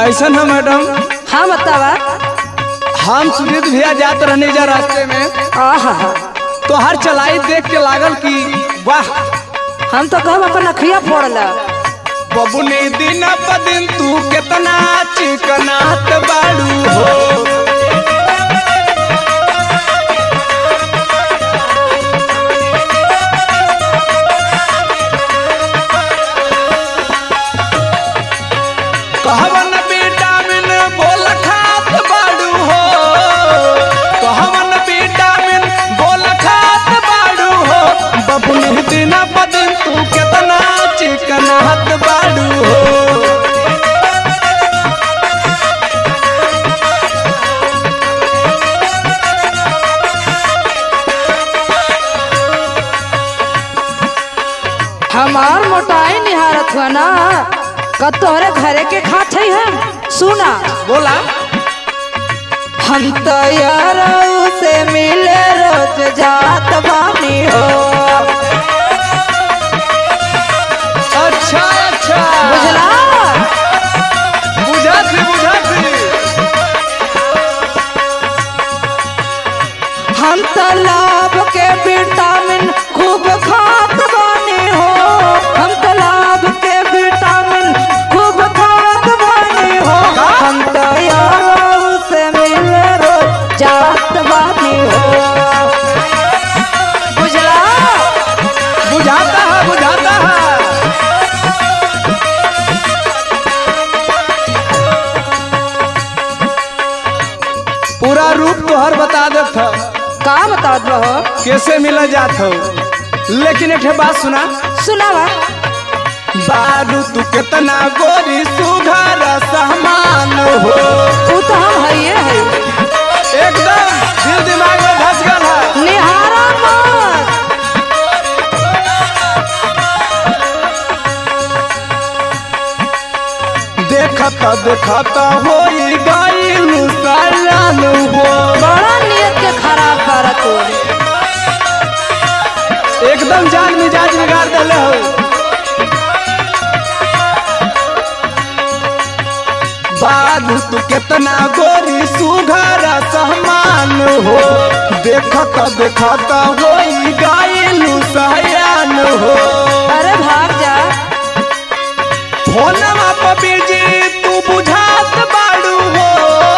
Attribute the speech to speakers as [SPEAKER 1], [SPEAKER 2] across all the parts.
[SPEAKER 1] ऐसन है मैडम
[SPEAKER 2] हाँ बतावा
[SPEAKER 1] हम सुजीत भैया जात रहने जा रास्ते में
[SPEAKER 2] आहा
[SPEAKER 1] तो हर चलाई देख के लागल कि वाह
[SPEAKER 2] हम तो कहब अपन अखिया फोड़ला
[SPEAKER 1] बबुनी दिन प दिन तू कितना चिकनात बाड़ू हो कहवन विटामिन बोल खात बाड़ू हो कहवन विटामिन बोल खात बाड़ू हो बबुनी दिन प दिन तू कितना चिकनात बाड़ू हो
[SPEAKER 2] हमार मोटाई निहारत हुआ ना का तोहरे घरे के खात है हम सुना
[SPEAKER 1] बोला
[SPEAKER 2] हम तो यार से मिले रोज जात बानी हो
[SPEAKER 1] अच्छा अच्छा
[SPEAKER 2] बुझला
[SPEAKER 1] बुझा थी बुझा थी
[SPEAKER 2] हम तो लाभ के विटामिन खूब खात बानी हो हम तो लाभ के विटामिन खूब खात बानी हो हम तो यार से मिले रोज जात बानी हो बुझला
[SPEAKER 1] बुझाता है बुझाता है पूरा रूप तोहर बता देत ह
[SPEAKER 2] का बतावत रहो
[SPEAKER 1] कैसे मिल जात हो लेकिन एक ठे बात सुना
[SPEAKER 2] सुनावा
[SPEAKER 1] बारू तू कितना गोरी सुघर सामान हो
[SPEAKER 2] वो तो हम हइये है
[SPEAKER 1] एकदम दिल दिमाग में धस गल है
[SPEAKER 2] निहारा मत
[SPEAKER 1] देखत देखत हो गईल सयान हो
[SPEAKER 2] बड़ा नियत के खराब कर तू
[SPEAKER 1] एकदम जान मिजाज बिगाड़ दिले हो बाबू तू कितना गोरी सुघर सहमान हो देखत देखत हो गईल सयान हो
[SPEAKER 2] अरे भाग जा
[SPEAKER 1] फोनमा पर बिजी तू बुझात बाड़ू हो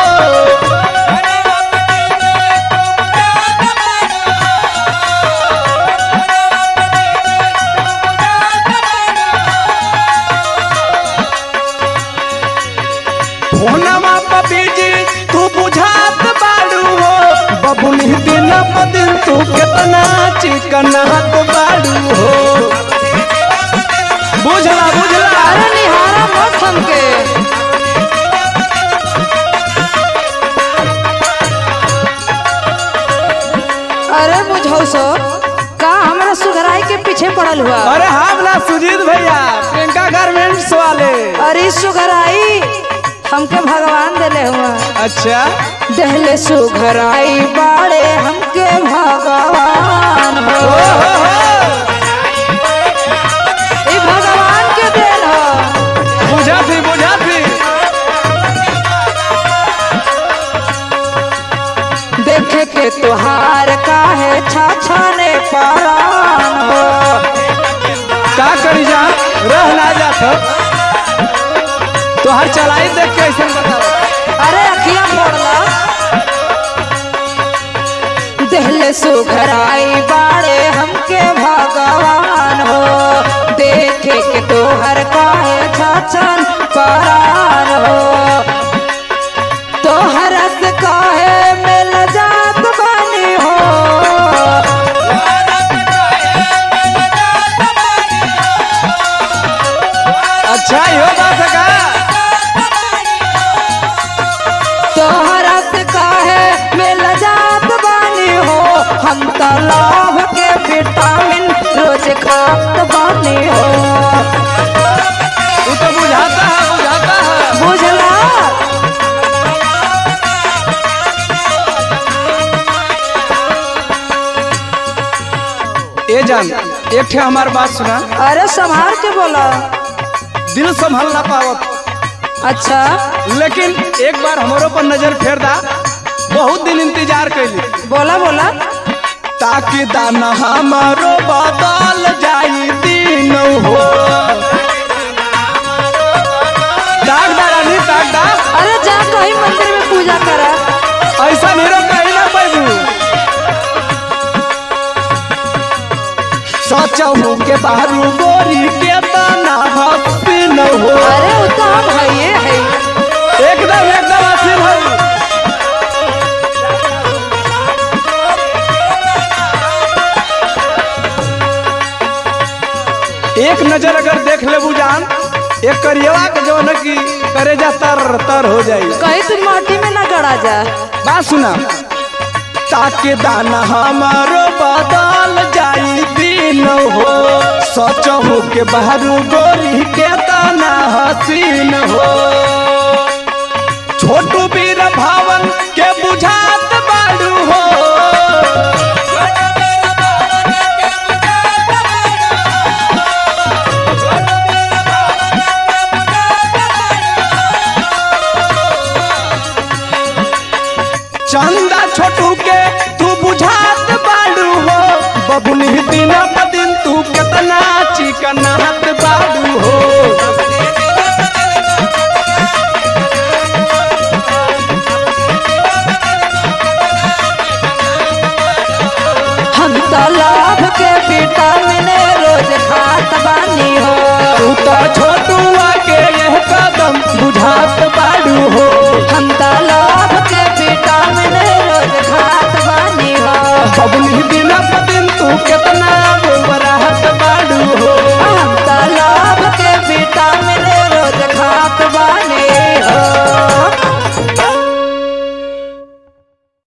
[SPEAKER 1] फोनमा पर बिजी तू बुझात बाड़ू हो बबुनी दिन प दिन तू कितना चिकनात बाड़ू हो बुझला बुझला
[SPEAKER 2] अरे निहारा मत हमके अरे बुझौ सो का हमरा सुघराई के पीछे पड़ल हुआ
[SPEAKER 1] अरे हम ना सुजीत भैया प्रियंका गारमेंट्स वाले
[SPEAKER 2] अरे सुघराई हमके भगवान देले हुआ
[SPEAKER 1] अच्छा
[SPEAKER 2] दहले सुघराई बाड़े हमके भगवान हो
[SPEAKER 1] ओ हो हो
[SPEAKER 2] ई भगवान के देन हो
[SPEAKER 1] बुझा थी बुझा थी
[SPEAKER 2] देखे के तुहार काहे छाछाने पारान हो
[SPEAKER 1] का करी जा रह ना जात तो हर चलाई देख के ऐसे बताओ
[SPEAKER 2] अरे अखिया फोड़ला देहले सुघराई बाड़े हमके भगवान हो देखे के तोहर काहे छाछन पारान हो तोहर से काहे मिल जात बनी हो
[SPEAKER 1] अच्छा यो बात है का
[SPEAKER 2] तोहरा से काहे मिल जात बानी हो हम तो लाभ के विटामिन रोज खात बानी हो
[SPEAKER 1] तू तो बुझाता है बुझाता है
[SPEAKER 2] बुझला
[SPEAKER 1] ए जान एक ठे हमार बात सुना
[SPEAKER 2] अरे संभाल के बोला
[SPEAKER 1] दिल संभल ना पावत
[SPEAKER 2] अच्छा
[SPEAKER 1] लेकिन एक बार हमारो पर नजर फेर दा बहुत दिन इंतजार कैली
[SPEAKER 2] बोला बोला
[SPEAKER 1] ताकि दाना हमारो बदल जाई दिन हो दाग दा रानी दाग दा
[SPEAKER 2] अरे जा कहीं मंदिर में पूजा करा
[SPEAKER 1] ऐसा हीरो कहीं ना पैबू सचहू के बारू गोरी के दाना हस्ती न हो
[SPEAKER 2] अरे वो तो हम है है
[SPEAKER 1] एकदम एकदम असीम है एक नजर अगर देख ले जान एक करियवा के जो न की करेजा तर तर हो जाई
[SPEAKER 2] कहीं तुम माटी में ना गड़ा जा
[SPEAKER 1] बात सुना ताके दाना हमारो बदल जाई दिन हो सच हो के बाहरू गोरी के दाना हसीन हो छोटू वीर भावन के बुझात बाड़ू हो चंदा छोटू के तू बुझात बाड़ू हो बबुनी दिन ब दिन तू कितना चिकनात बाड़ू हो
[SPEAKER 2] हम तो लाभ के विटामिन रोज खात बानी हो
[SPEAKER 1] तू तो छोटुआ के यह कदम बुझात